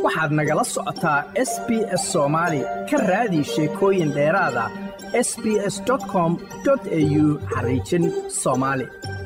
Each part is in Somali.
waxaad nagala socotaa s b s soomaali ka raadi sheekooyin dheeraada s b s com au xariijin soomaali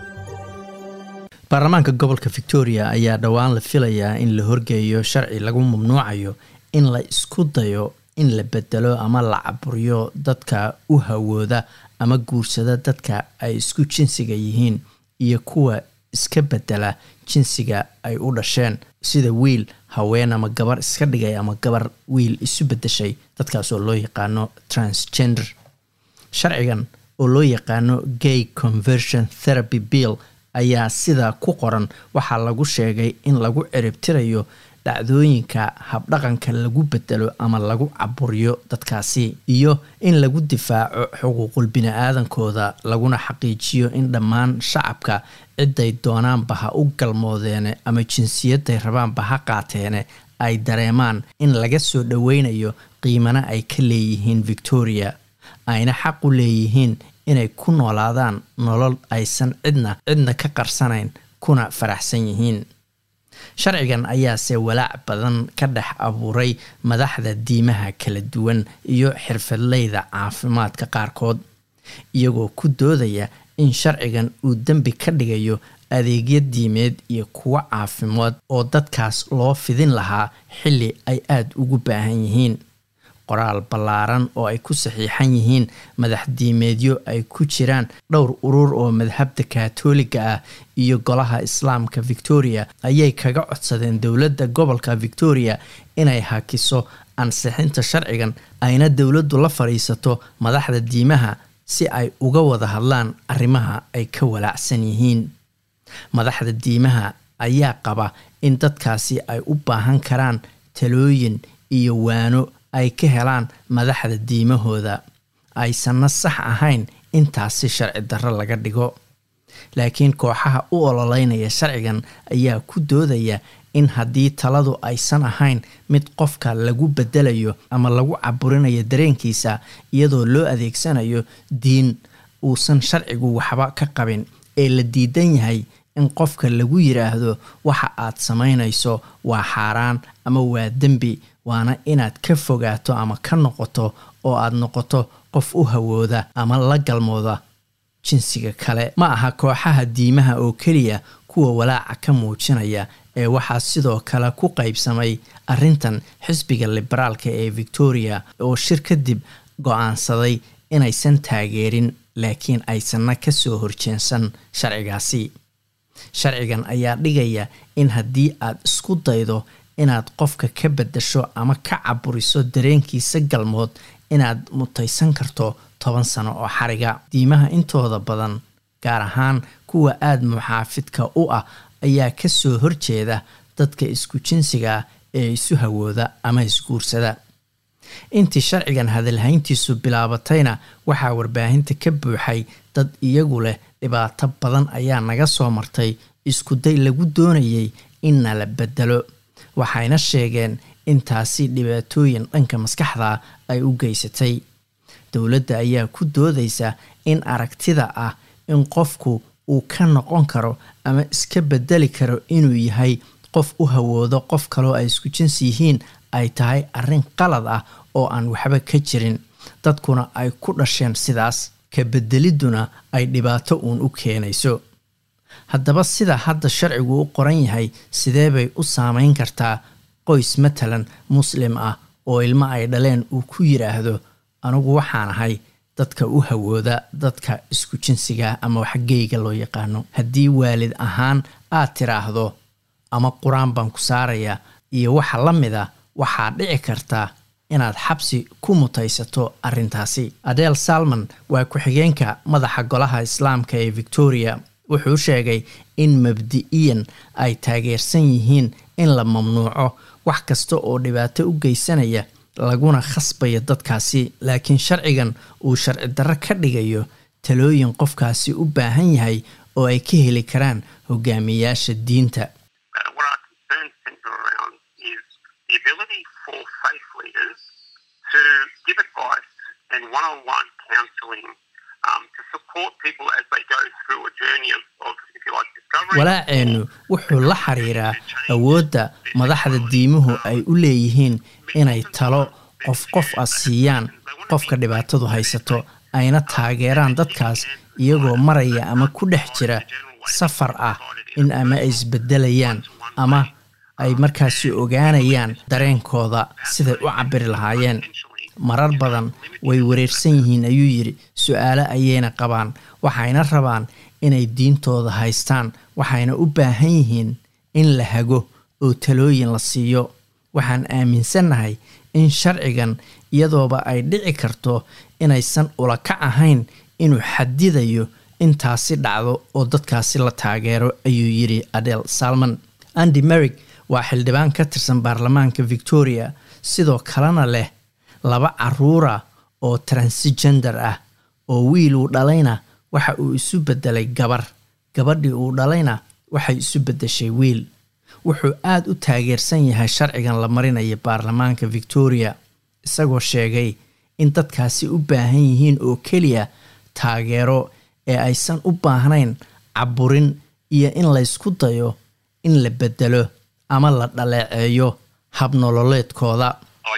baarlamaanka gobolka victoria ayaa dhowaan la filayaa in la horgeeyo sharci lagu mamnuucayo in la isku dayo in la bedelo ama la caburiyo dadka u hawooda ama guursada dadka ay isku jinsiga yihiin iyo kuwa iska bedela jinsiga ay u dhasheen sida wiil haween ama gabar iska dhigay ama gabar wiil isu bedeshay dadkaas oo loo yaqaano transgender sharcigan oo loo yaqaano gay conversion therapy bill ayaa sidaa ku qoran waxaa lagu sheegay in lagu ciribtirayo dhacdooyinka habdhaqanka lagu bedelo ama lagu caburiyo dadkaasi iyo in lagu difaaco xuquuqul bini-aadankooda laguna xaqiijiyo in dhammaan shacabka ciday doonaanba ha u galmoodeene ama jinsiyaday rabaanba ha qaateene ay dareemaan in laga soo dhoweynayo qiimana ay ka leeyihiin victoria ayna xaq u leeyihiin inay ku noolaadaan nolol aysan cidna cidna ka qarsanayn kuna faraxsan yihiin sharcigan ayaase walaac badan ka dhex abuuray madaxda diimaha kala duwan iyo xirfadleyda caafimaadka qaarkood iyagoo ku doodaya in sharcigan uu dembi ka dhigayo adeegyo diimeed iyo kuwo caafimaad oo dadkaas loo fidin lahaa xilli ay aada ugu baahan yihiin qoraal ballaaran oo ay ku saxiixan yihiin madax diimeedyo ay ku jiraan dhowr urur oo madhabda kaatooliga ah iyo golaha islaamka victoria ayay kaga codsadeen dowladda gobolka victoria inay hakiso ansixinta sharcigan ayna dowladdu la fadhiisato madaxda diimaha si ay uga wada hadlaan arrimaha ay ka walaacsan yihiin madaxda diimaha ayaa qaba in dadkaasi ay u baahan karaan talooyin iyo waano ay ka helaan madaxda diimahooda aysanna sax ahayn intaasi sharci darro laga dhigo laakiin kooxaha u ololeynaya sharcigan ayaa ku doodaya in haddii taladu aysan ahayn mid qofka lagu bedelayo ama lagu caburinayo dareenkiisa iyadoo loo adeegsanayo diin uusan sharcigu waxba ka qabin ee la diidan yahay in qofka lagu yiraahdo waxa aad samaynayso waa xaaraan ama waa dembi waana inaad ka fogaato ama ka noqoto oo aad noqoto qof u hawooda ama la galmooda jinsiga kale ma aha kooxaha diimaha oo keliya kuwa walaaca ka muujinaya ee waxaa sidoo kale ku qaybsamay arrintan xisbiga liberaalka ee victoria oo shir kadib go-aansaday inaysan taageerin laakiin aysanna kasoo horjeensan sharcigaasi sharcigan ayaa dhigaya in haddii aad isku daydo inaad qofka ka bedasho ama ka caburiso dareenkiisa galmood inaad mutaysan karto toban sano oo xariga diimaha intooda badan gaar ahaan kuwa aada muxaafidka u ah ayaa kasoo horjeeda dadka isku jinsiga ah ee isu hawooda ama isguursada intii sharcigan hadalhayntiisu bilaabatayna waxaa warbaahinta ka buuxay dad iyagu leh dhibaato badan ayaa naga soo martay iskuday lagu doonayay inna la bedelo waxayna sheegeen intaasi dhibaatooyin dhanka maskaxda ay u geysatay dowladda ayaa ku doodaysa in aragtida ah in qofku uu ka noqon karo ama iska bedeli karo inuu yahay qof u hawoodo qof kaloo ay isku jinsi yihiin ay tahay arrin qalad ah oo aan waxba ka jirin dadkuna ay ku dhasheen sidaas ka bedelidduna ay dhibaato uun u keenayso haddaba sida hadda sharcigu u qoran yahay sidee bay u saameyn kartaa qoys matalan muslim ah oo ilmo ay dhaleen uu ku yiraahdo anigu waxaan ahay dadka u hawooda dadka isku jinsiga ama waxgeyga loo yaqaano haddii waalid ahaan aad tiraahdo ama qur-aan baan ku saaraya iyo waxa la mid a waxaa dhici karta inaad xabsi ku mutaysato arrintaasi adeel salmon waa ku-xigeenka madaxa golaha islaamka ee victoria wuxuu sheegay in mabdi-iyan ay taageersan yihiin in la mamnuuco wax kasta oo dhibaato u geysanaya laguna khasbayo dadkaasi laakiin sharcigan uu sharci darro ka dhigayo talooyin qofkaasi u baahan yahay oo ay ka heli karaan hogaamiyayaasha diinta walaaceennu wuxuu la xiriiraa awoodda madaxda diimuhu ay u leeyihiin inay talo qof qof ah siiyaan qofka dhibaatadu haysato ayna taageeraan dadkaas iyagoo maraya ama ku dhex jira safar ah in ama ay isbedelayaan ama ay markaasi ogaanayaan dareenkooda siday u cabiri lahaayeen marar badan way wareersan yihiin ayuu yidhi su-aalo ayayna qabaan waxayna rabaan inay diintooda haystaan waxayna u baahan yihiin in la hago oo talooyin la siiyo waxaan aaminsannahay in sharcigan iyadooba ay dhici karto inaysan ulakac ahayn inuu xadidayo intaasi dhacdo oo dadkaasi la taageero ayuu yidhi adel salman andi merig waa xildhibaan ka tirsan baarlamaanka victoria sidoo kalena leh laba caruura oo transgender ah oo wiil uu dhalayna waxa uu isu bedelay gabar gabadhii uu dhalayna waxay isu bedeshay wiil wuxuu aada u taageersan yahay sharcigan la marinaya baarlamaanka victoria isagoo sheegay in dadkaasi u baahan yihiin oo keliya taageero ee aysan u baahnayn caburin iyo in laysku dayo in la bedelo ama la dhaleeceeyo habnololeedkooda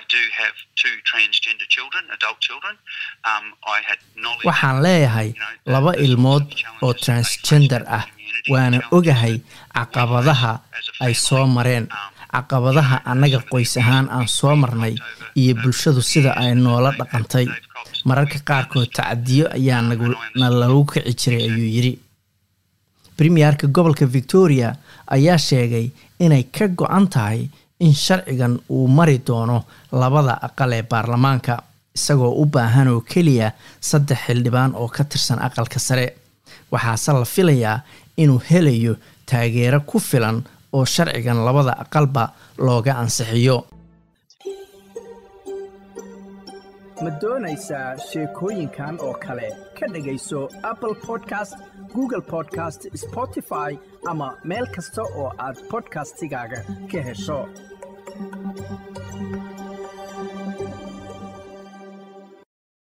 waxaan leeyahay laba ilmood oo transgender ah waana ogahay caqabadaha ay soo mareen caqabadaha annaga qoys ahaan aan soo marnay iyo bulshadu sida ay noola dhaqantay mararka qaarkood tacadiyo ayaa na lagu kici jiray ayuu yidhi premierka gobolka victoria ayaa sheegay inay ka go-an tahay in sharcigan uu mari doono labada aqal ee baarlamaanka isagoo u baahan oo keliya saddex xildhibaan oo ka tirsan aqalka sare waxaase la filayaa inuu helayo taageero ku filan oo sharcigan labada aqalba looga ansixiyo ma doonaysaa sheekooyinkan oo kale ka dhegayso apple podcast google podcast spotify ama meel kasta oo aad bodkastigaaga ka hesho